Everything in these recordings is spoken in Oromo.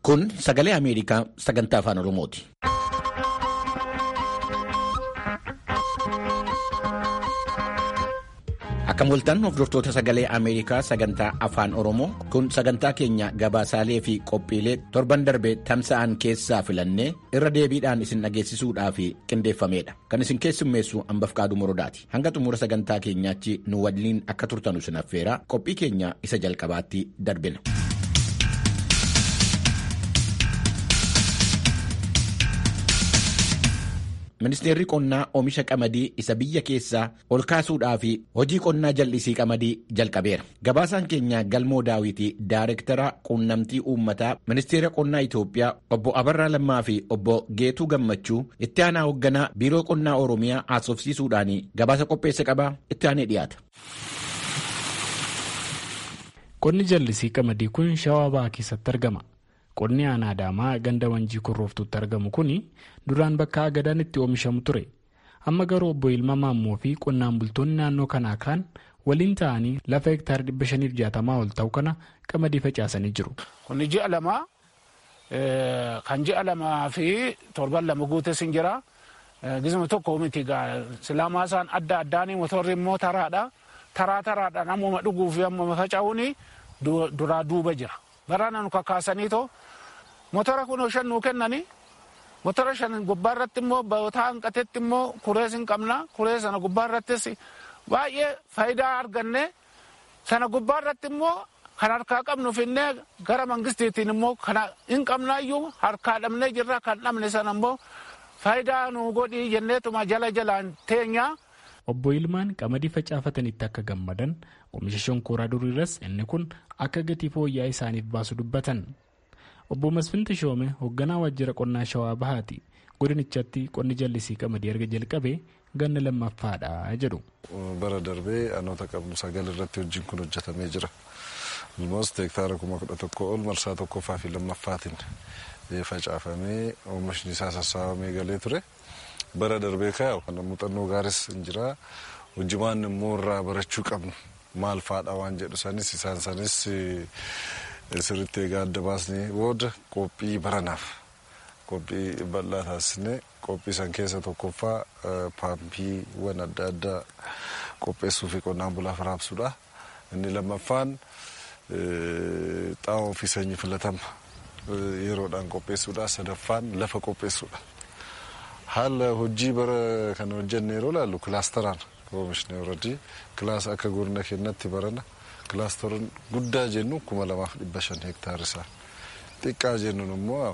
Kun sagalee Ameerikaa sagantaa afaan Oromooti. Akka mul'atan hordoftoota sagalee Ameerikaa sagantaa afaan Oromoo kun sagantaa keenya gabaasaalee fi qophiilee torban darbe tamsa'an keessaa filannee irra deebiidhaan isin dhageessisuudhaaf qindeeffamedha. Kan isin keessummeessu hambaf qaaduu morodaati. Hanga xumura sagantaa keenyaatti nu waliin akka turtanu isin affeera qophii keenya isa jalqabaatti darbina. Ministeerri qonnaa oomisha qamadii isa biyya keessaa ol kaasuudhaa fi hojii qonnaa jal'isii qamadii jalqabeera. Gabaasaan keenya galmoo daawwitii Daayirektara quunnamtii uummataa Ministeera qonnaa Itoophiyaa obbo Abarraa Lammaa fi obbo Geetuu Gammachuu itti aanaa hoogganaa Biiroo Qonnaa Oromiyaa haasofsiisuudhaan gabaasa qopheesse qabaa itti aanee dhiyaata. Qonni jallisii qamadii kun shawaa bahaa keessatti argama. Qonni aanaa Adaamaa ganda Wanjii Kurrooftuutti argamu kun duraan bakka agadaan itti oomishamu ture. Amma garuu obbo Ilma Maammoo fi qonnaan bultoonni naannoo kanaa kaan waliin ta'anii lafa hektaara 560 ol ta'u kana qamadii facaasanii jiru. Kun ji'a lamaa kan ji'a lamaa fi torban lama guutes hin jira. Gizma tokko miti silaamaa isaan adda addaanii motorri immoo taraadha. Taraa taraadhaan ammuma dhuguu fi ammuma faca'uun duraa duuba jira. Baraana nu kakaasanii too motora kun shan nuu kennanii motora shan gubbaa irratti immoo bootaa hanqatetti immoo kurees hin qabna kuree sana gubbaa irrattis baay'ee faayidaa arganne sana gubbaa irratti immoo kan harkaa qabnu finnee gara mangistiitiin immoo kana hin qabnaayyuu harkaa dhabnee jirra kan dhabne sana immoo faayidaa nu godhii jenneetuma jala jalaan teenyaa. Obbo Ilmaan qamadii facaafatanitti akka gammadan oomisha shonkooraa duriirras inni kun akka gatii fooyya'aa isaaniif baasu dubbatan. Obbo Masfin Tashoome hoogganaa waajjira qonnaa Shawaa Bahaati. Godinichatti qonni jallisii qamadii erga jalqabee ganna lammaffaadha jedhu. Bara darbee anoota qabnu sagal irratti hojiin kun hojjetamee jira. Almost hektaara kuma kudha tokko ol marsaa tokkoffaa fi lammaffaatiin facaafamee oomishni isaa sassaabamee galee ture. bara darbee kaa'u kan muuxannoo gaaris hin jira hojimaan immoo irraa barachuu qabnu maal faadha waan jedhu sanis isaan sanis sirriitti egaa adda baasnee booda qophii baranaaf qophii bal'aa taasisnee qophii san keessa tokkoffaa paampiiwwan adda addaa qopheessuu fi qonnaan bulaaf raabsuudha inni lammaffaan xaa'oo fi sanyii filatama yeroodhaan qopheessuudha sadaffaan lafa qopheessuudha. haala hojii bara kana hojjenne yeroo ilaallu kilaasteraan oomishne oradii kilaasa akka godina keenyatti barana kilaasteroon guddaa jennu kuma lamaaf dhibba shan hektaara isaa xiqqaa jennuun immoo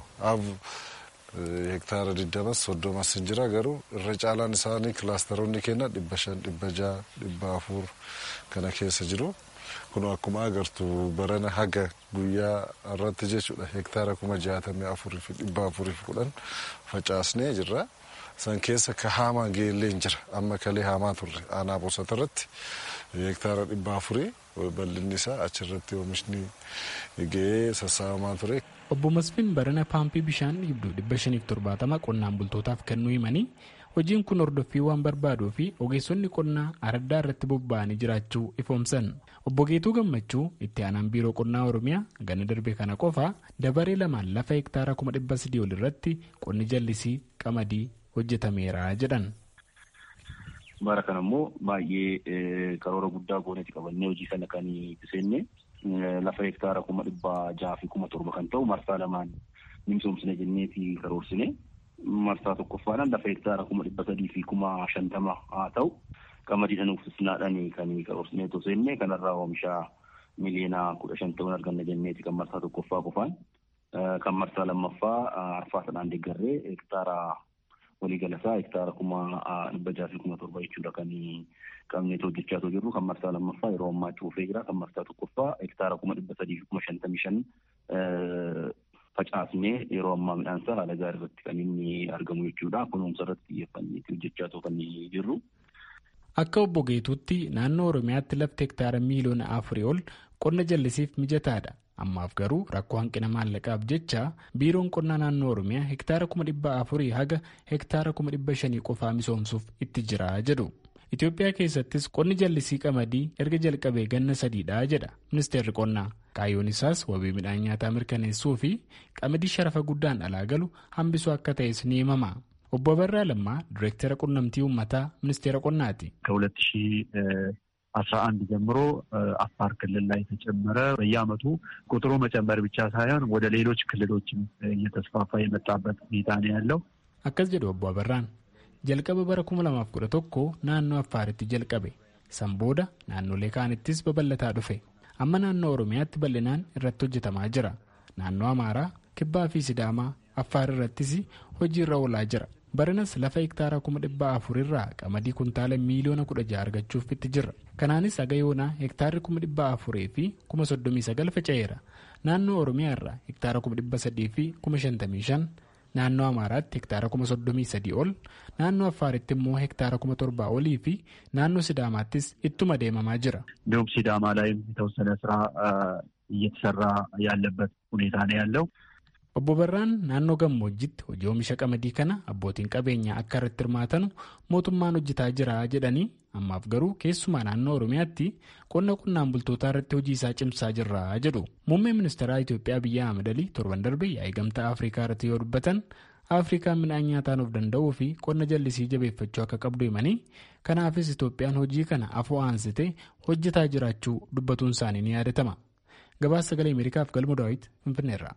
hektaara digdamas soddomas hin jira garuu irra caalaan isaanii kilaasteroonni keenya dhibba shan dhibba jaha dhibba afur kana keessa jiru kun akkuma agartu barana haga guyyaa irratti jechuudha hektaara kuma jaatamii afurii fi dhibba afurii fi kudhan facaasnee jirra. san keessa ka haamaa geellee hin jira amma kalee haamaa turre aanaa bosota irratti hektaara dhibba afurii bal'inni isaa achirratti oomishni ga'ee sassaabamaa ture. Obbo Masfin barana paampii bishaan dhibduu dhibba shaniif torbaatama qonnaan bultootaaf kennuu himanii hojiin kun hordoffii waan barbaaduu fi ogeessonni qonnaa araddaa irratti bobba'anii jiraachuu ifoomsan. Obbo Geetuu Gammachuu itti aanaan biiroo qonnaa Oromiyaa ganna darbe kana qofa dabaree lamaan lafa hektaara kuma dhibba sadii ol irratti qonni jallisii qamadii hojjetameera jedhan. Bara kana immoo baay'ee karoora guddaa gooneeti qabannee hojii kana kan itti seenne lafa hektaara kuma dhibba jaha fi kuma torba kan ta'u marsaa lamaan ni misoomsine jenneeti karoorsine. Marsaa tokkoffaadhaan lafa hektaara kuma dhibba sadii fi kuma shantama haa ta'u qamadiidhaan uffisnaadhaan kan karoorsine osoo seenne kanarraa oomisha miliyoona kudha shan ta'uun arganna jenneeti kan marsaa tokkoffaa qofaan. Kan marsaa lammaffaa arfaa sanaan deeggarree hektaara waliigalasaa hektaara kuma dhibba jaha fi kuma torba jechuudha kan qabneet hojjechaa jirru kan marsaa lammaffaa yeroo ammaa cuufee jira kan marsaa tokkoffaa hektaara kuma dhibba sadii fi kuma shantamii shan facaasnee yeroo ammaa midhaan isaa haala gaarii irratti kan inni argamu jechuudha kunuunsa irratti xiyyeeffanneeti hojjechaa kan jirru. Akka obbo Geetuutti naannoo Oromiyaatti lafti hektaara miiliyoona afurii ol qonna jallisiif mijataadha. Ammaaf garuu rakkoo hanqina maallaqaaf jecha biiroon qonnaa naannoo Oromiyaa hektaara kuma dhibba afurii haga hektaara kuma dhibba shanii qofaa misoomsuuf itti jira jedhu. Itoophiyaa keessattis qonni jallisii qamadii erga jalqabee ganna sadiidha jedha ministeerri qonnaa. Kaayyoon isaas wabii midhaan nyaataa mirkaneessuu fi qamadii sharafa guddaan alaa galu hambisuu akka ta'es ni himama. Obbo Abarraa Lammaa Direektara Qunnamtii Uummataa Ministeera Qonnaati. ከሁለት ሺህ አስራ አንድ ጀምሮ አፋር ክልል ላይ ተጨመረ። በየዓመቱ ቁጥሩ መጨመር ብቻ ሳይሆን ወደ ሌሎች ክልሎችም እየተስፋፋ የመጣበት ሁኔታ ነው ያለው። Akkas jedhu Obbo Abarraan. Jalqaba bara kuma lamaaf kudha tokko naannoo Affaaritti jalqabe. San booda naannolee kaanittis babal'ataa dhufe. Amma naannoo Oromiyaatti bal'inaan irratti hojjetamaa jira. Naannoo Amaaraa, Kibbaa fi Sidaamaa, Affaar irrattis hojii irra oolaa jira. Baranas lafa hektaara kuma dhibba afur irraa qamadii kuntaala miiliyoona kudha jaha argachuuf itti jirra. Kanaanis haga yoonaa hektaarri kuma dhibba afurii fi kuma soddomii sagal faca'eera. Naannoo Oromiyaa irraa hektaara kuma dhibba sadii fi kuma shantamii shan, naannoo Amaaraatti hektaara kuma soddomii sadii ol, naannoo Affaaritti immoo hektaara kuma torbaa olii fi naannoo Sidaamaattis ittuma deemamaa jira. እንዲሁም ሲዳማ ላይም የተወሰነ ስራ እየተሰራ ያለበት ሁኔታ ነው ያለው። Obbo Barraan naannoo gammoojjitti hojii oomisha qamadii kana abbootiin qabeenyaa akka irratti hirmaatanu mootummaan hojjetaa jira jedhanii ammaaf garuu keessumaa naannoo Oromiyaatti qonna qonnaan bultootaa irratti hojii isaa cimsaa jirra jedhu. Muummeen ministeeraa Itoophiyaa Abiyyi Ahmed Alii torban darbe yaa'ii gamtaa Afrikaa irratti yoo dubbatan Afrikaan midhaan nyaataan of danda'uu fi qonna jallisii jabeeffachuu akka qabdu himanii kanaafis Itoophiyaan hojii kana afoo aansitee hojjetaa jiraachuu dubbatuun isaanii ni yaadatama. Gabaasa sagalee Ameerikaaf galma daawwiti Finfinneerra.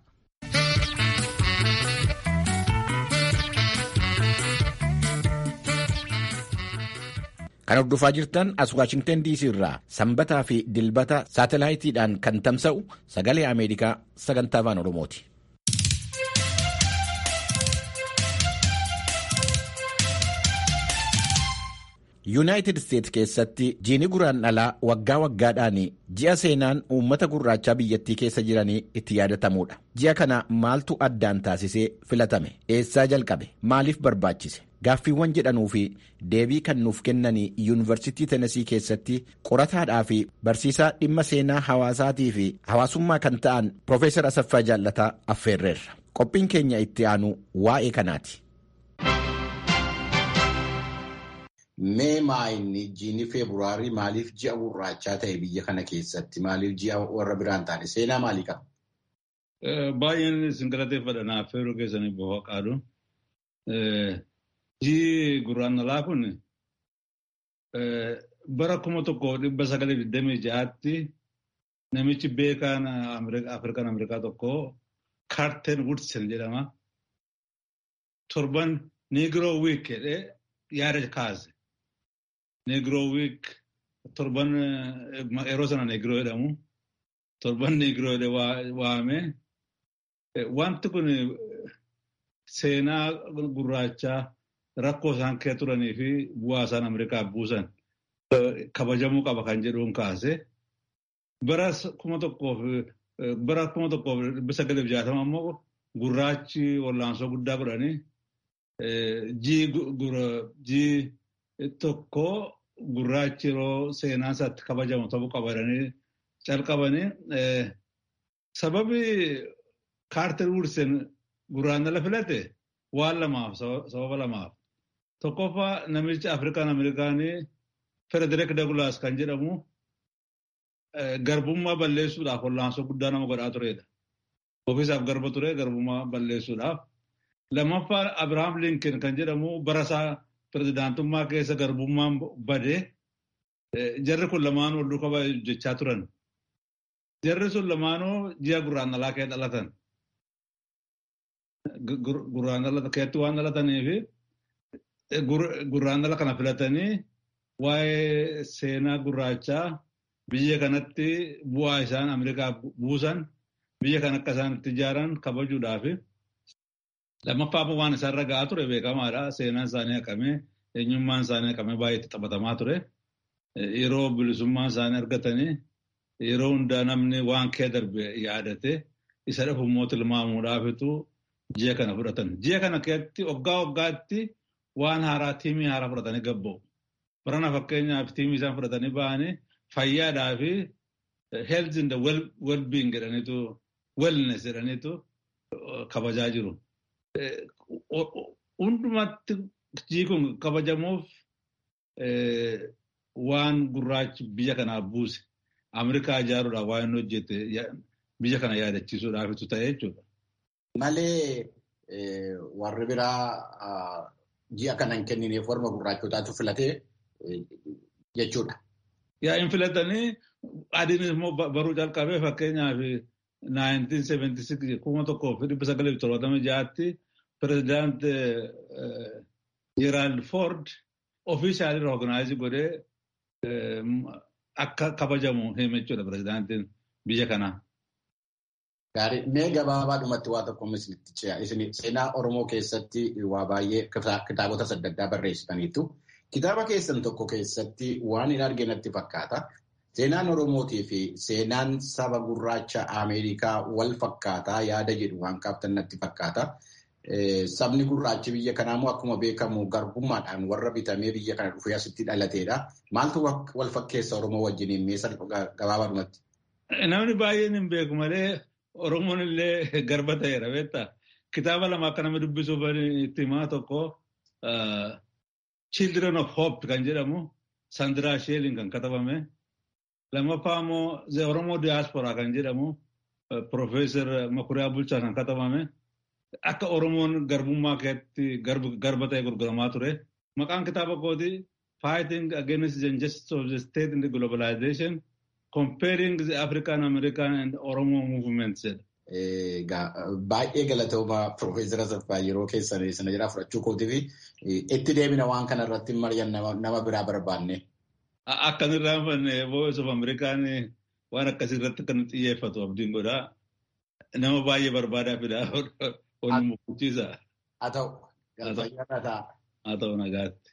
Kan hordofaa jirtan as Waashingtan DC irraa sanbataa fi dilbata saatalaayitiidhaan kan tamsa'u sagalee Ameerikaa sagantaa afaan Oromooti. yuunaayitid isteetsi keessatti jiini guraandhalaa waggaa waggaadhaan ji'a seenaan uummata gurraachaa biyyattii keessa jiranii itti yaadatamudha ji'a kana maaltu addaan taasisee filatame eessaa jalqabe maaliif barbaachise gaaffiiwwan jedhanuu fi deebii kan nuuf kennanii yuunivarsitii tenesii keessatti qorataadhaa fi barsiisaa dhimma seenaa hawaasaatii fi hawaasummaa kan ta'an piroofeesar asaffaa jaallataa affeerreerra qophiin keenya itti aanu waa'ee kanaati. Mee maayinni jiini feebruaarii maaliif ji'a gurraachaa ta'e biyya kana keessatti maaliif ji'a warra biraan taane seenaa maalii qaba? Baay'een isin galateeffadha naaf feeruu keessanii boha qaadu. Ji'i gurraandhalaa kun bara kuma tokko dhibba sagalee digdamii ja'aatti namichi beekaan Afrikaan Ameerikaa tokko Kaarten Woodsen jedhama. Torban Negro Week jedhee yaada kaase. Negro Week torban yeroo sana Negro jedhamu torban Negro jedhee waame. Wanti kun seenaa gurraachaa rakkoo isaan keessa turanii fi bu'aa isaan Ameerikaa buusan kabajamuu qaba kan jedhuun kaase. Bara kuma tokkoof bara kuma tokkoof dhibba sagaleef jaatama immoo gurraachi wallaansoo guddaa godhanii jii tokko gurraachi yeroo seenaan isaatti kabajamu ta'uu qabatanii calqabanii sababi kaarter wursen gurraandhala filate waan lamaaf sababa lamaaf tokkoffaa namichi afrikaan ameerikaanii federik dagulaas kan jedhamu garbummaa balleessuudhaaf wallaansoo guddaa nama godhaa turedha. Ofiisaaf garba ture garbummaa balleessuudhaaf. Lammaffaan Abiraam Linken kan jedhamu barasaa pirezidaantummaa keessa garbummaan bade jarri kun lamaan wal duukaa hojjechaa turan. Jarri sun lamaanuu ji'a gurraandhalaa kee dhalatan. Gurraandhala keetti waan dhalataniif gurraandhala kana filatanii waa'ee seenaa gurraachaa biyya kanatti bu'aa isaan Ameerikaa buusan biyya kan akka isaan itti ijaaran kabajuudhaaf lammaffaa waan isaarra ga'aa ture beekamaadha. Seenaan isaanii haqamee eenyummaan isaanii haqamee baay'ee itti taphatamaa ture. Yeroo bilisummaan isaanii argatanii yeroo hundaa namni waan kee darbe yaadate isa dhufu immoo tilmaamuudhaafitu ji'a kana fudhatan. Ji'a kana keessatti waggaa waggaatti waan haaraa tiimii haaraa fudhatanii gabba'u. Barana fakkeenyaaf tiimii isaan fudhatanii ba'anii fayyaadhaa fi health in the well-being jedhaniitu wellness jedhaniitu kabajaa jiru. Hundumatti jii kun kabajamuuf waan gurraachi biyya kanaaf buuse Ameerikaa ijaaruudhaaf waan inni hojjete biyya kana yaadachiisuudhaafitu ta'e jechuudha. Malee warri biraa ji'a kana hin kennineef warra gurraachotaatu filatee jechuudha. Yaa hin filatanii adiin immoo baruu calqabee fakkeenyaaf 1976 kuma tokkoo fi dhibba sagalee fi torbaatama ja'aatti pirezidaant Gerald Ford ofiishaalii rooganaayizi godhee akka kabajamu hime jechuudha pirezidaantiin biyya kanaa. Gaarii mee gabaabaadhumatti waa tokko isinitti ce'a. Isin seenaa Oromoo keessatti waa baay'ee kitaabota adda addaa barreessitaniitu. Kitaaba keessan tokko keessatti waan hin arge natti fakkaata. Seenaan Oromootii fi seenaan saba gurraacha Ameerikaa wal fakkaataa yaada jedhu waan kaaftan natti fakkaata. Sabni gurraachi biyya kanaa immoo akkuma beekamu garbummaadhaan warra bitamee biyya kana dhufee asitti dhalateedha. Maaltu wal fakkeessa Oromoo wajjiniin mee gabaabaadhumatti? Namni baay'een hin beeku malee Oromoon illee garba ta'eera beektaa. Kitaaba lama akka nama dubbisuuf itti himaa tokko Children of Hope kan jedhamu Sandiraa Sheelin kan katabame. Lammaffaa immoo The Oromoo Diaspora kan jedhamu Profeesar Makuriyaa Bulchaa kan katabame. Akka Oromoon garbummaa keessatti garba ta'e gurguramaa ture. Maqaan kitaaba kooti Fighting Against the Injustice of the State in the Globalization Comparing the African American and Oromo Movements jedha. Baay'ee galatooma Profeesar Asaffaa yeroo keessan sana jira fudhachuu kootii fi itti deemina waan kana irratti mari'an nama biraa barbaanne. Akkan irraa fanne Voice of Amerikaan waan akkasii irratti kan xiyyeeffatu abdiin godhaa. Nama baay'ee barbaadaa fidaa ol mukuchiisa. Haa ta'u. Haa ta'u nagaatti.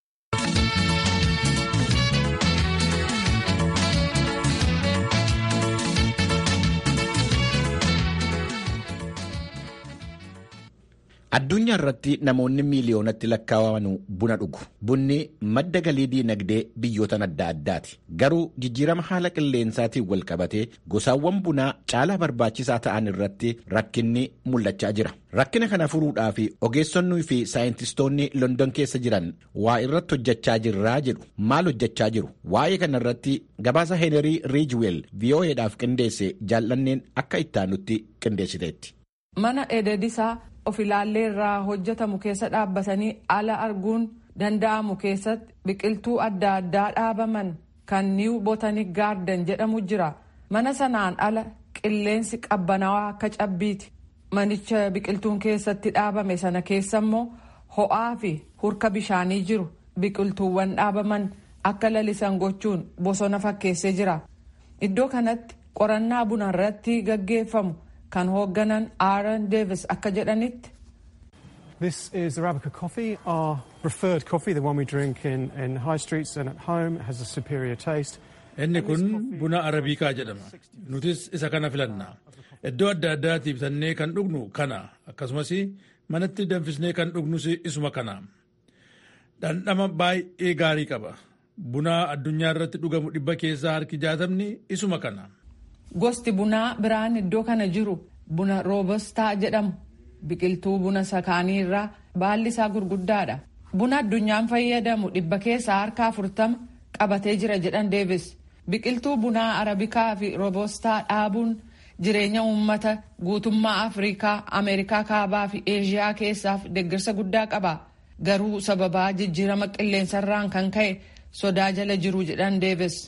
Addunyaa irratti namoonni miiliyoonatti lakkaa'aman buna dhugu. Bunni madda galii diinagdee biyyoota adda addaati. Garuu jijjiirama haala qilleensaatiin wal qabatee gosaawwan bunaa caalaa barbaachisaa ta'an irratti rakkinni mul'achaa jira. Rakkina kana furuudhaaf ogeessonnii fi saayintistoonni London keessa jiran waa irratti hojjechaa jirraa jedhu. Maal hojjechaa jiru? Waa'ee kana irratti gabaasa Heenerii Riijweel VOA'dhaaf qindeesse jaallanneen akka ittaanutti qindeessiteetti. Mana ededisaa of ilaallee irraa hojjetamu keessa dhaabbatanii ala arguun danda'amu keessatti biqiltuu adda addaa dhaabaman kan niiw botanic gaarden jedhamu jira mana sanaan ala qilleensi qabbanaawaa akka cabbiiti manicha biqiltuun keessatti dhaabame sana keessa immoo ho'aa fi hurka bishaanii jiru biqiltuuwwan dhaabaman akka lalisan gochuun bosona fakkeessee jira iddoo kanatti qorannaa buna irratti gaggeeffamu. kan hoogganan Aaron Davis akka jedhanitti. This is Arabica coffee, our preferred coffee, the one we drink in, in high streets and at home, has a superior taste. Inni kun buna arabiikaa jedhama. Nutis isa kana filanna. Iddoo adda addaatti bitannee kan dhugnu kana akkasumas manatti danfisnee kan dhugnus isuma kana. Dhandhama baay'ee gaarii qaba. Buna addunyaa irratti dhugamu dhibba keessaa harki jaatamni isuma kana. Gosti bunaa biraan iddoo kana jiru buna roobostaa jedhamu biqiltuu buna sakaanii irraa baalli isaa gurguddaadha. Buna addunyaan fayyadamu dhibba keessaa harka afurtama qabatee jira jedhan deebis. Biqiltuu bunaa arabikaa fi roobostaa dhaabuun jireenya uummata guutummaa Afrikaa, Ameerikaa kaabaa fi Eeshiyaa keessaaf deeggarsa guddaa qaba. Garuu sababaa jijjiirama qilleensarraan kan ka'e sodaa jala jiru jedhan deebis.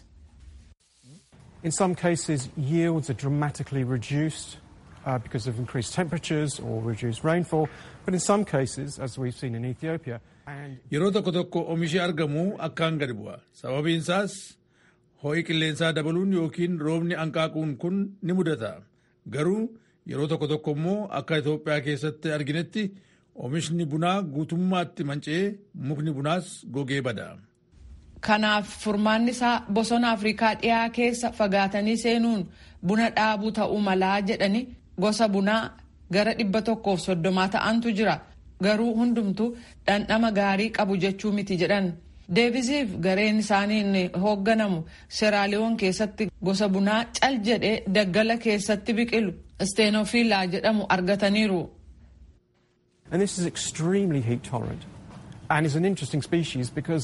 In some cases, yields are dramatically reduced uh, because of increased temperatures or reduced rainfall. But in some cases, as we've seen in Ethiopia, and Yeroo tokko tokko oomishi argamu akkaan gadi bu'a. Sababiin isaas ho'i qilleensaa dabaluun yookiin roobni hanqaaquun kun ni mudata. Garuu yeroo tokko tokko immoo akka Itoophiyaa keessatti arginetti oomishni bunaa guutummaatti manca'ee mukni bunaas gogee bada. Kanaaf furmaanni isaa bosona Afrikaa dhiyaa keessa fagaatanii seenuun buna dhaabuu ta'uu malaa jedhani gosa bunaa gara dhibba tokkoof soddomaa ta'antu jira. Garuu hundumtuu dhandhama gaarii qabu jechuu miti jedhan. Deebisiif gareen isaaniin hoogganamu Seraaliyoon keessatti gosa bunaa cal jedhee daggala keessatti biqilu Steenofilaa jedhamu argataniiru. and this is extremely heat tolerant and is an interesting species because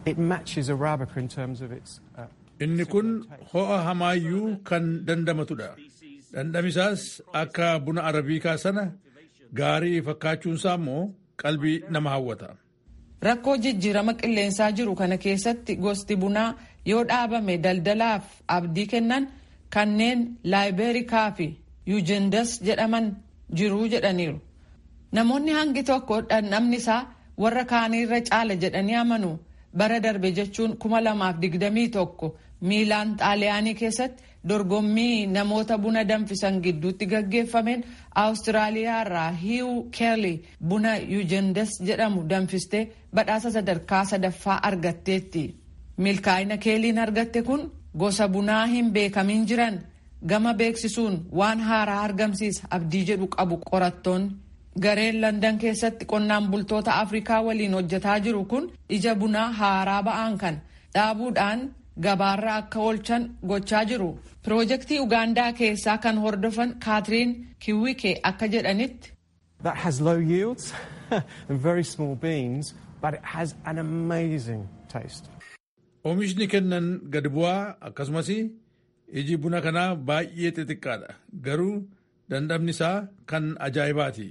It matches Arabica in terms of its. Uh, Inni kun ho'a hamaayyuu kan dandamatudha. Dhandhamisaas akka buna arabiikaa sana gaarii fakkaachuunsaa immoo qalbii nama hawwata. Rakkoo jijjiirama qilleensaa jiru kana keessatti gosti bunaa yoo dhaabame daldalaaf abdii kennan kanneen laayibeerikaa fi yuujendas jedhaman jiruu jedhaniiru. Namoonni hangi tokko dhandhamni isaa warra kaaniirra caala jedhanii amanu bara darbe jechuun kuma lamaaf digdamii tokko miilaan xaaliyaanii keessatti dorgommii namoota buna danfisan gidduutti gaggeeffameen awustiraaliyaa irraa hiiw keerli buna yuujendas jedhamu danfistee badhaasa sadarkaa sadaffaa argatteetti. milkaa'ina keeliin argatte kun gosa bunaa hin beekamin jiran gama beeksisuun waan haaraa argamsiisa abdii jedhu qabu qorattoonni. gareen landan keessatti qonnaan bultoota afrikaa waliin hojjetaa jiru kun ija bunaa haaraa ba'aan kan dhaabuudhaan gabaarra akka oolchan gochaa jiru piroojeektii ugaandaa keessaa kan hordofan kaatiriin kiwike akka jedhanitti. that has low yields and very small beans but it has an amazing taste. Oomishni kennan gadi bu'aa akkasumas iji buna kanaa baay'ee xixiqqaadha garuu dandhamni isaa kan ajaa'ibaati.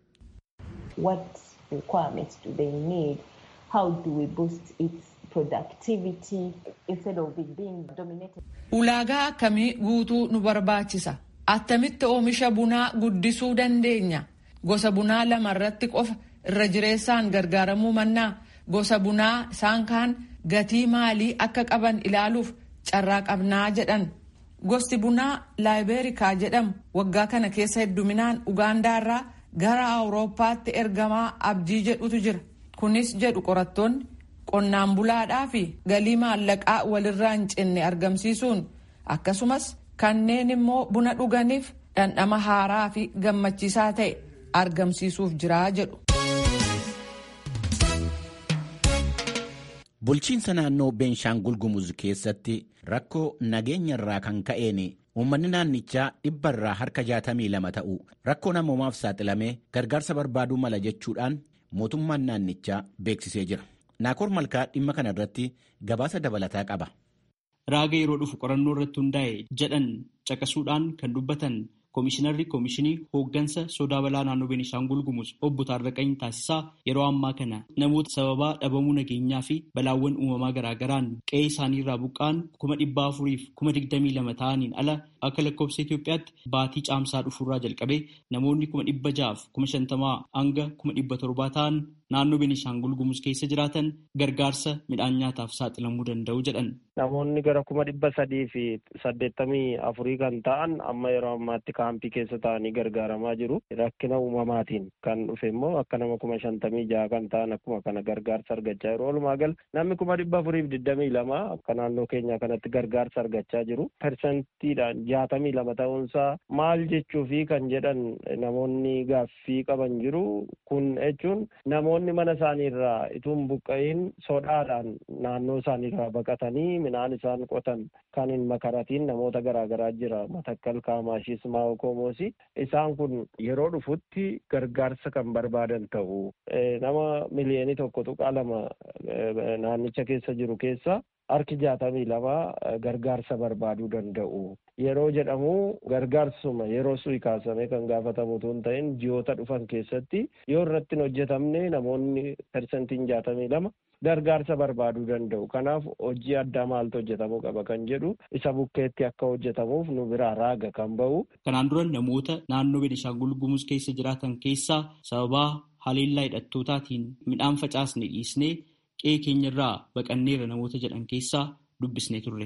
What requirements do they need? How do we boost its productivity instead of it being dominated? Ulaagaa akkamii guutuu nu barbaachisa? Attamitti oomisha bunaa guddisuu dandeenya? Gosa bunaa lama irratti qofa irra jireessaan gargaaramuu mannaa gosa bunaa isaan kaan gatii maalii akka qaban ilaaluuf carraa qabnaa jedhan. Gosti bunaa laayibeerikaa jedhamu waggaa kana keessa hedduminaan Ugaandaa irraa gara Awurooppaatti ergamaa abdii jedhutu jira. Kunis jedhu qorattoonni qonnaan bulaadhaa fi galii maallaqaa walirraa hin cinne argamsiisuun akkasumas kanneen immoo buna dhuganiif dhandhama haaraa fi gammachiisaa ta'e argamsiisuuf jiraa jedhu. Bulchiinsa naannoo Beenshaangul Gumuz keessatti rakkoo nageenya irraa kan ka'een uummanni naannichaa dhibba irraa harka jaatamii lama ta'u rakkoo namoomaaf saaxilamee gargaarsa barbaaduu mala jechuudhaan mootummaan naannichaa beeksisee jira. Naakoor Malkaa dhimma kana irratti gabaasa dabalataa qaba. Raaga yeroo dhufu qorannoo irratti hundaa'e jedhan caqasuudhaan kan dubbatan Koomishinarri Koomishinii Hooggansa Sodaa Balaa Naannoo Beenishaangul Gumuz obbo Taarraqanii Taasisaa yeroo ammaa kana namoota sababaa dhabamuu nageenyaa fi balaawwan uumamaa garaagaraan qe'ee isaanii irraa buqqa'an kuma dhibba afuriif kuma digdamii lama ta'aniin ala akka lakkoofsa Itoophiyaatti baatii caamsaa dhufuurraa jalqabee namoonni kuma dhibba ja'aaf kuma shantamaa hanga kuma dhibba torbaa ta'an naannoo Beenishaangul Gumuz keessa jiraatan gargaarsa midhaan nyaataaf saaxilamuu danda'u jedhan. Namoonni gara kuma dhibba sadii fi saddeettamii afurii kan ta'an amma yeroo ammaatti kaampii keessa ta'anii gargaaramaa jiru. Rakkina uumamaatiin kan dhufe immoo akka nama kuma shantamii jaha kan ta'an akkuma kana gargaarsa argachaa jiru. Walumaa gal namni kuma dhibba afurii fi digdamii lama akka naannoo keenya kanatti gargaarsa argachaa jiru. Persentiidhaan jaatamii lama ta'uunsaa maal jechuu fi kan jedhan namoonni gaaffii qaban jiru. Kun jechuun namoonni mana isaanii irraa ituun buqqa'iin sodaadhaan naannoo isaanii irraa baqatanii midhaan isaan qotan kan hin makaratiin namoota garaagaraa jira matakkal kaamaashis maa'okoomoos isaan kun yeroo dhufutti gargaarsa kan barbaadan ta'u nama miliyoonii tokko tuqaa lama naannicha keessa jiru keessa harki jaatamii lama gargaarsa barbaaduu danda'u. Yeroo jedhamu gargaarsuma yeroo su'i kaasamee kan gaafatamu osoo hin ta'in ji'oota dhufan keessatti yoo irratti hin hojjetamne namoonni persentiin jaatamii lama gargaarsa barbaaduu danda'u. Kanaaf hojii addaa maaltu hojjetamuu qaba kan jedhu isa bukkeetti akka hojjetamuuf nu biraa raaga kan ba'u. Kanaan dura namoota naannoo Beenishaangul Gumuz keessa jiraatan keessaa sababaa haleellaa hidhattootaatiin midhaan facaasne dhiisnee qe'ee keenyarraa baqanneera namoota jedhan keessaa dubbisnee turre.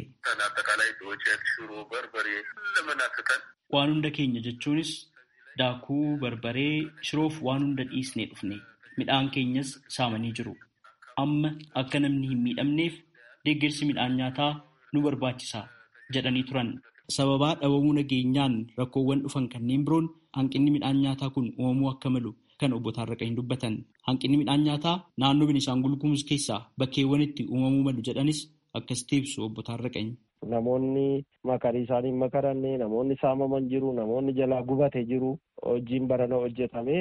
Waan hunda keenya jechuunis daakuu, barbaree, shiroof waan hunda dhiisnee dhufne midhaan keenyas saamanii jiru. Amma akka namni hin miidhamneef deeggarsi midhaan nyaataa nu barbaachisa jedhanii turan. Sababaa dhabamuu nageenyaan rakkoowwan dhufan kanneen biroon hanqinni midhaan nyaataa kun uumamuu akka malu kan obbo Taarraqanii dubbatan. Hanqinni midhaan nyaataa naannoo Beenishaangul Gumuz keessaa bakkeewwan itti uumamuu malu jedhanis akkasitti ibsu obbo Taarraqanii. Namoonni makarii isaanii makaranne namoonni saamaman jiru namoonni jalaa gubate jiru hojiin barana hojjetamee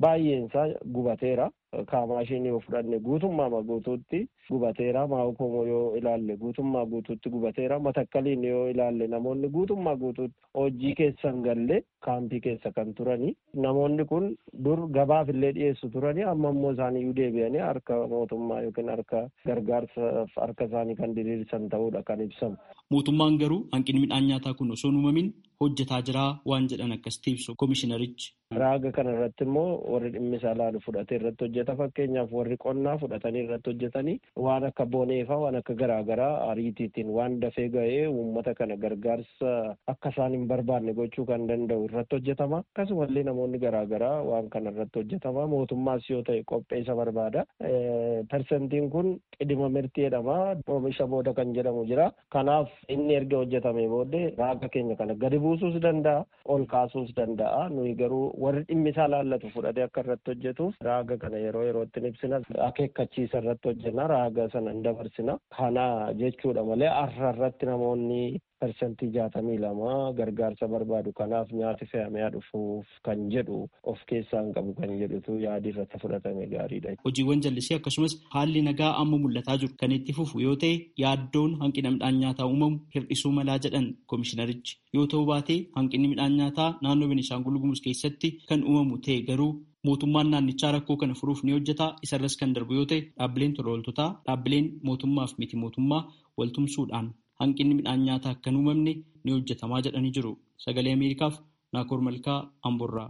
baay'een isaa gubateera. Kaamaashinii yoo fudhanne guutummaa guutuutti gubateera. Maa'ukomoo yoo ilaalle guutummaa guutuutti gubateera. Matakkaliin yoo ilaalle namoonni guutummaa guutuutti hojii keessan galle kaampii keessa kan turani. Namoonni kun dur gabaaf illee dhiyeessu turani. Amma immoo isaaniyyuu deebi'anii harka mootummaa yookiin harka gargaarsaaf harka isaanii kan diriirsan ta'uudha kan ibsamu. Mootummaan garuu hanqinni midhaan nyaataa kun osoo hin uumamin hojjetaa jira waan jedhan akkasitti ibsu koomishinarichi. Raaga kana irratti immoo warri dhimmi isaa laalu fudhatee irratti hojjeta fakkeenyaaf warri qonnaa fudhatanii irratti hojjetanii waan akka boneefaa waan akka garaagaraa ariitiitiin waan dafee ga'ee uummata kana gargaarsa akka isaan hin barbaanne gochuu kan danda'u irratti hojjetama akkasumallee namoonni garaagaraa waan kana irratti hojjetama mootummaas yoo ta'e qopheessa barbaada persentiin kun qidima mirtii jedhama oomisha booda kan jedhamu jira kanaaf inni erga hojjetame booddee raaga keenya kana gadi buusuus danda'a ol kaasuus danda'a nuyi garuu warri dhimmi isaa laallatu fudhatee akka irratti hojjetuuf raaga kana yeroo yerootti ibsina akeekkachiisa irratti hojjenna raaga sana hin dabarsina kana jechuudha malee arra irratti namoonni persentii jaatamii lama gargaarsa barbaadu kanaaf nyaati fe'amee dhufuuf kan jedhu of keessaa hin qabu kan jedhutu yaadi irratti fudhatame gaariidha. Hojiiwwan jallisii akkasumas haalli nagaa amma mul'ataa jiru kan itti fufu yoo ta'e yaaddoon hanqina midhaan nyaataa uumamu hir'isuu malaa jedhan koomishinarichi yoo ta'u baatee hanqinni midhaan nyaataa naannoo Beenishaangul Gumuz keessatti kan uumamu ta'e garuu mootummaan naannichaa rakkoo kana furuuf ni hojjeta isarras kan darbu yoo ta'e dhaabbileen tola ooltotaa dhaabbileen mootummaaf miti mootummaa waltumsuudhaan hanqinni midhaan nyaataa akka hin uumamne ni hojjetamaa jedhanii jiru sagalee ameerikaaf naakoor malkaa amborraa.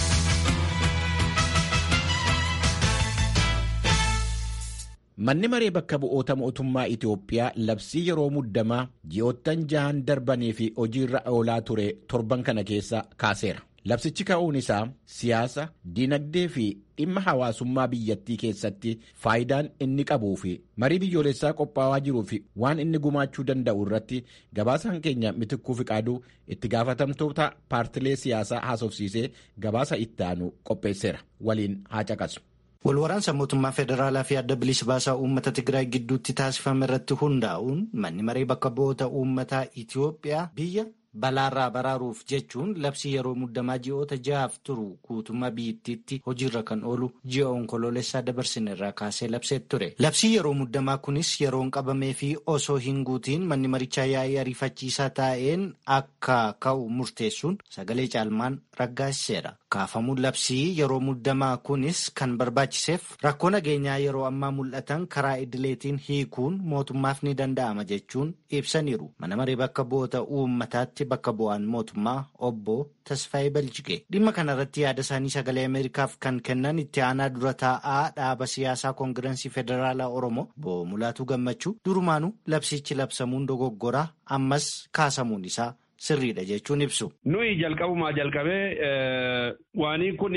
Manni maree bakka bu'oota mootummaa Itoophiyaa labsii yeroo muddamaa ji'oottan jahan darbanii fi hojiirra oolaa ture torban kana keessa kaaseera. Labsichi ka'uun isaa siyaasa, dinagdee fi dhimma hawaasummaa biyyattii keessatti faayidaan inni qabuu fi marii biyyoolessaa qophaa'aa jiruu fi waan inni gumaachuu danda'u irratti gabaasaan keenya mitikkuu fiqaaduu itti gaafatamtoota paartilee siyaasaa haasofsiisee gabaasa itti aanu qopheesseera. Waliin haa caqasu. Walwaraansa mootummaa federaalaa fi adda bilisa baasaa uummata Tigraay gidduutti taasifame irratti hundaa'uun manni maree bakka bu'oota uummataa Itoophiyaa biyya balaarraa baraaruuf jechuun labsii yeroo muddamaa ji'oota ja'aaf turu guutummaa biyyattiitti hojiirra kan oolu ji'a onkoloolessaa dabarsine irraa kaasee labsee ture. Labsii yeroo muddamaa kunis yeroon qabamee fi osoo hin guutiin manni marichaa yaa'ii ariifachiisaa taa'een akka ka'u murteessuun sagalee caalmaan raggaasiseera. Kaafamuun labsii yeroo muddamaa kunis kan barbaachiseef rakkoo nageenyaa yeroo ammaa mul'atan karaa idileetiin hiikuun mootummaaf ni danda'ama jechuun ibsaniiru. Mana maree bakka bu'oota uummataatti bakka bu'aan mootummaa obbo Tasfaayee Baljigee. Dhimma kanarratti yaada isaanii sagalee Ameerikaaf kan kennan itti aanaa dura taa'aa dhaaba siyaasaa koongirensii federaalaa Oromoo obbo Mulaatuu Gammachuu durumaanuu labsichi labsamuun dogoggoraa ammas kaasamuun isaa. sirriidha jechuun ibsu. Nuyi jalqabumaa jalqabee waanii kun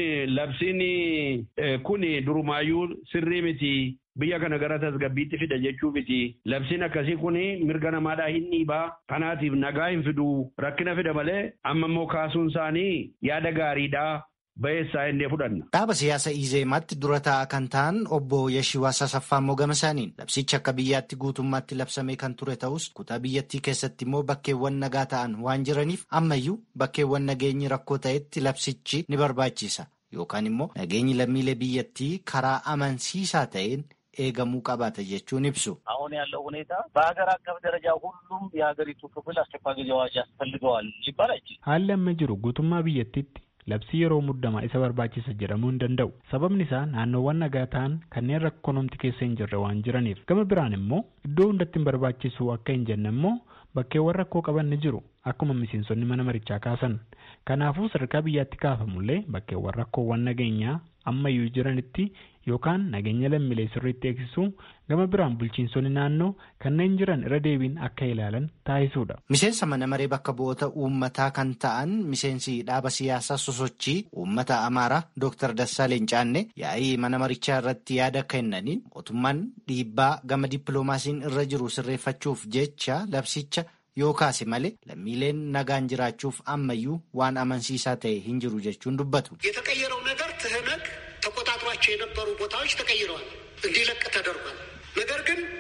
labsiin kun durumaayyuu sirrii miti biyya kana gara tasgabbiitti fida jechuu miti. Labsiin akkasii kun mirga namaadhaa hin dhiibaa kanaatiif nagaa hin fidu rakkina fida malee amma immoo kaasuun isaanii yaada gaariidhaa. Bayeessaa inni fudhanna. Dhaaba siyaasa Izeemaatti dura taa'aa kan ta'an obbo Yashiwaa Sasaffaa immoo gama isaaniin labsichi akka biyyaatti guutummaatti labsamee kan ture ta'us kutaa biyyattii keessatti immoo bakkeewwan nagaa ta'an waan jiraniif ammayyuu bakkeewwan nageenyi rakkoo ta'etti labsichi ni barbaachisa yookaan immoo nageenyi lammiilee biyyattii karaa amansiisaa ta'een eegamuu qabaata jechuun ibsu. አሁን ያለው ሁኔታ በሀገር አቀፍ ደረጃ ሁሉም የሀገሪቱ ክፍል አስቸኳይ ጊዜ አዋጅ ያስፈልገዋል ሊባል አይችልም። haalli amma jiru guutummaa biyyattiitti labsii yeroo muddamaa isa barbaachisa jedhamuu hin danda'u sababni isaa naannoowwan nagaa ta'an kanneen rakkonomti keessa hin jirre waan jiraniif gama biraan immoo iddoo hundatti hin barbaachisu akka hin jenne immoo bakkeewwan rakkoo qaban ni jiru akkuma miseensonni mana marichaa kaasan kanaafuu sadarkaa biyyaatti kaafamullee bakkeewwan rakkoowwan nageenyaa ammayyuu jiranitti yookaan nageenya lammiilee sirriitti eegsisuu gama biraan bulchiinsonni naannoo kanneen jiran irra deebiin akka ilaalan taasisuudha. Miseensa mana maree bakka bu'oota uummataa kan ta'an miseensi dhaaba siyaasaa sosochii uummata Amaaraa Dr. Dassaaleen Caannee yaa'ii mana marichaa irratti yaada kennaniin mootummaan dhiibbaa gama dippiloomaasiin irra jiru sirreeffachuuf jecha labsicha yoo kaase malee lammiileen nagaan jiraachuuf ammayyuu waan amansiisaa ta'e hin jiru jechuun dubbatu. የተቀየረው ነገር ትህነግ ተቆጣጥሯቸው የነበሩ ቦታዎች ተቀይረዋል፣ እንዲለቅ ተደርጓል። ነገር ግን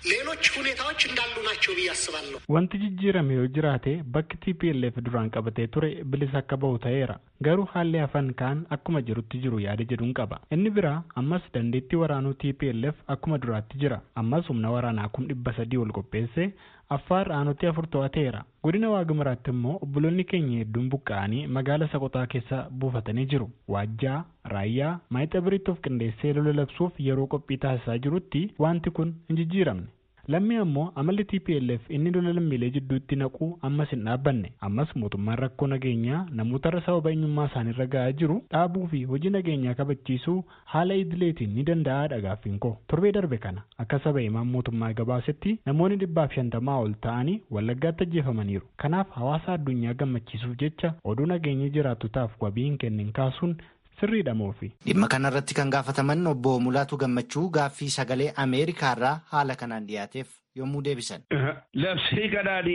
ሌሎች ሁኔታዎች እንዳሉ ናቸው ብዬ አስባለሁ። Wanti jijjiirame yoo jiraate bakki TPLF duraan qabatee ture bilisa akka bahu ta'eera. Garuu haalli hafan kaan akkuma jirutti jiru yaada jedhuun qaba. Inni biraa ammas dandeettii waraanuu TPLF akkuma duraatti jira. Ammas humna waraanaa kum dhibba sadii ol qopheesse Affaar aanutti afur to'ateera. Godina Waagimaraatti immoo obboloonni keenya hedduun buqqa'anii magaala Soqotaa keessa buufatanii jiru. Waajjaa, Raayyaa, Maayixaa Biriitti of qindeessee lola labsuuf yeroo qophii taasisaa jirutti wanti kun hin jijjiiramne. Lammii ammoo amalli TPLF inni lola lammiilee jidduutti naquu ammas hin dhaabbanne. Ammas mootummaan rakkoo nageenyaa namootarra sababa eenyummaa isaaniirra gahaa jiru dhaabuu fi hojii nageenyaa kabachiisuu haala idileetiin ni danda'aadha gaaffiin koo. Torbee darbe kana akka saba himaan mootummaa gabaasetti namoonni dhibbaaf shantamaa ol ta'anii wallaggaatti ajjeefamaniiru. Kanaaf hawaasa addunyaa gammachiisuuf jecha oduu nageenya jiraattotaaf wabii hin kennin kaasuun sirriidha moofi. Dhimma kanarratti kan gaafataman obbo Mulaatu Gammachuu gaaffii sagalee Ameerikaarraa haala kanaan dhiyaateef yommuu deebisan. Labsii kanaan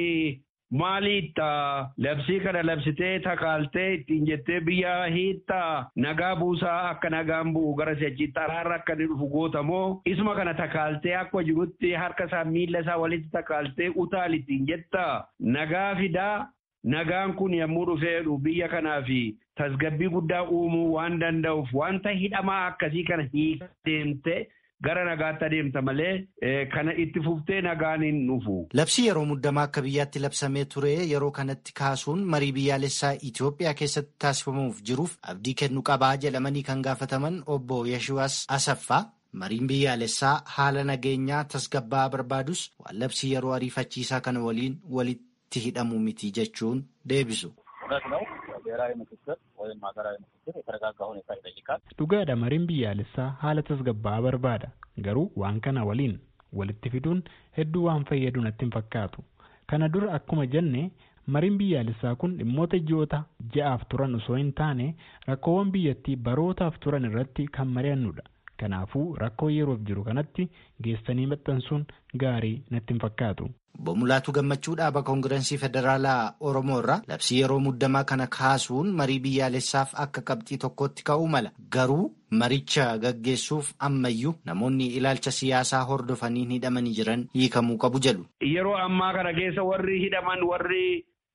maaliitta labsii kana labsitee takaaltee ittiin jettee biyya hiittaa nagaa buusaa akka nagaan bu'u gara si'achitti araarra akka inni dhufu gootamoo isuma kana takaaltee akkuma jirutti harka isaa miila isaa walitti takaaltee utaal ittiin jettaa nagaa fidaa nagaan kun yommuu dhufeedhu biyya kanaaf tasgabbii guddaa uumuu waan danda'uuf wanta hidhamaa akkasii kana hiika deemte gara nagaatti adeemta malee kana itti fuftee nagaan hin dhufu. Labsii yeroo muddamaa akka biyyaatti labsamee ture yeroo kanatti kaasuun marii biyyaalessaa Itoophiyaa keessatti taasifamuuf jiruuf abdii kennu qabaa jedhamanii kan gaafataman obbo Yashiwaas Asaffaa mariin biyyaalessaa haala nageenyaa tasgabbaa barbaadus waan labsii yeroo ariifachiisaa kana waliin walitti hidhamu miti jechuun deebisu. እውነት ነው። ብሔራዊ ምክክር ወይም ሀገራዊ ምክክር የተረጋጋ ሁኔታ ይጠይቃል። Dhugaadha mariin biyyaalessaa haala tasgabbaa'aa barbaada. Garuu waan kana waliin walitti fiduun hedduu waan fayyadu natti hin fakkaatu. Kana dura akkuma jenne mariin biyyaalessaa kun dhimmoota ji'oota ja'aaf turan osoo hin taane rakkoowwan biyyattii barootaaf turan irratti kan mari'annudha. Kanaafuu rakkoo yeroof jiru kanatti geessanii maxxansuun gaarii natti hin fakkaatu. Obbo Mulaatu Gammachuu dhaaba Koongirensii Federaalaa Oromoo irraa labsii yeroo muddamaa kana kaasuun marii biyyaalessaaf akka qabxii tokkotti ka'uu mala. Garuu maricha gaggeessuuf ammayyuu namoonni ilaalcha siyaasaa hordofanii hidhamanii jiran hiikamuu qabu jedhu. Yeroo ammaa kana keessa warri hidhaman warri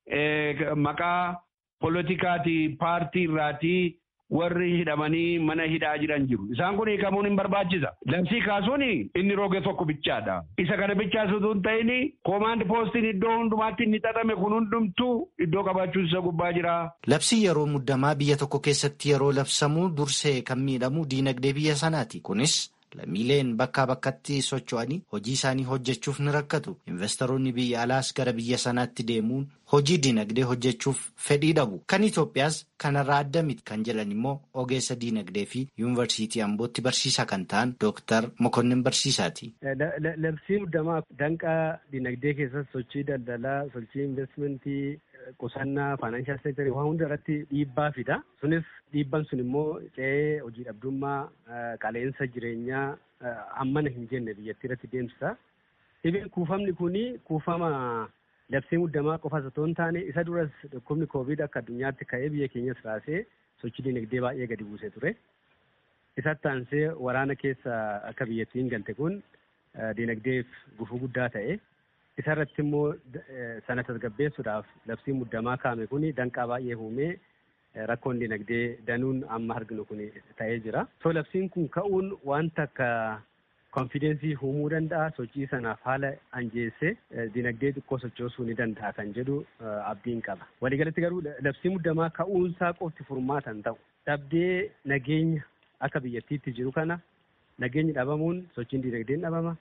maqaa poolitikaati paartii irraati warri hidhamanii mana hidhaa jiran jiru. Isaan kun hiikamuun hin barbaachisa. Labsii kaasuun inni roge tokko bichaadha. Isa kana bichaas utuu hin ta'in koomaand poostiin iddoo hundumaatti inni xaxame kun hundumtuu iddoo qabaachuun isa gubbaa jira. Labsii yeroo muddamaa biyya tokko keessatti yeroo labsamu dursee kan miidhamu diinagdee biyya sanaati. Kunis lammiileen bakkaa bakkatti socho'anii hojii isaanii hojjechuuf ni rakkatu. Investoroonni biyya alaas gara biyya sanaatti deemuun hojii diinagdee hojjechuuf fedhii dhabu. Kan Itoophiyaas kanarraa adda miti kan jedhan immoo ogeessa diinagdee fi yuunivarsiitii Ambootti barsiisaa kan ta'an Dooktar Mokonnin Barsiisaati. Labsii muddamaa danqaa diinagdee keessatti sochii daldalaa, sochii investimentii, qusannaa, faayinaanshaal seektarii waan hunda irratti dhiibbaa fida. Sunis dhiibban sun immoo ce'ee hojii dhabdummaa, qaleensa jireenyaa hammana hin jenne biyyattii irratti deemsisa. Dhibeen kuufamni kuni kuufama labsii muddamaa qofas otoo hin taane isa duras dhukkubni koovid akka addunyaatti ka'ee biyya keenyas raasee sochii dinagdee baay'ee gadi buusee ture. Isatti aansee waraana keessa akka biyyattiin galte kun dinagdeef gufuu guddaa ta'e. Isa irratti immoo sana tasgabbeessuudhaaf labsii muddamaa kaame kun danqaa baay'ee uumee rakkoon dinagdee danuun amma arginu kun ta'ee jira. So labsiin kun ka'uun wanta akka konfidensii uumuu danda'a sochii sanaaf haala anjeessee dinagdee xiqqoo sochoosuu ni danda'a kan jedhu abdiin qaba. Waliigalatti garuu labsii muddamaa ka'uunsaa qofti furmaata hin ta'u. Dhabdee nageenya akka biyyattiitti jiru kana nageenyi dhabamuun sochiin dinagdeen dhabama.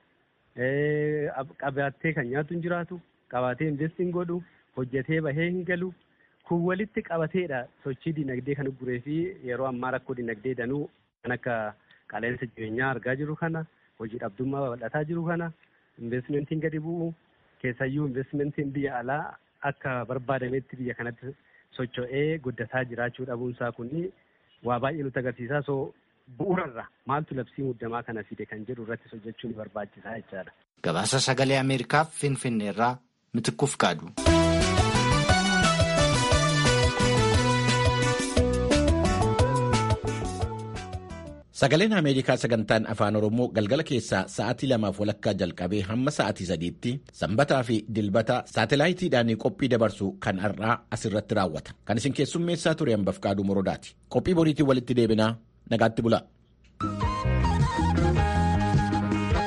Qabaatee kan nyaatu hin jiraatu, qabaatee investiin godhu, hojjetee bahee hin galu. Kun walitti qabateedha sochii dinagdee kan guree fi yeroo ammaa rakkoo dinagdee danuu kan akka qaleensa jireenyaa argaa jiru kana. hojii dhabdummaa babal'ataa jiru kana investmentiin gadi bu'u keessayyuu investmentiin biyya alaa akka barbaadametti biyya kanatti socho'ee guddataa jiraachuu dhabuunsaa kun waa baay'ee nutti agarsiisaa so bu'uurarra maaltu labsii muddamaa kana fide kan jedhu irratti hojjechuun barbaachisaa jechaadha. Gabaasa sagalee Ameerikaaf Finfinneerraa Mitikkuuf kaadu. Sagaleen Ameerikaa sagantaan afaan Oromoo galgala keessaa sa'aatii lamaaf walakkaa jalqabee hamma sa'aatii sadiitti sanbataa fi dilbata saatalaayitiidhaan qophii dabarsu kan har'aa asirratti raawwata. Kan isin keessummeessaa ture hambaf qaaduu morodaati. Qophii boriitiin walitti deebinaa nagaatti bulaa.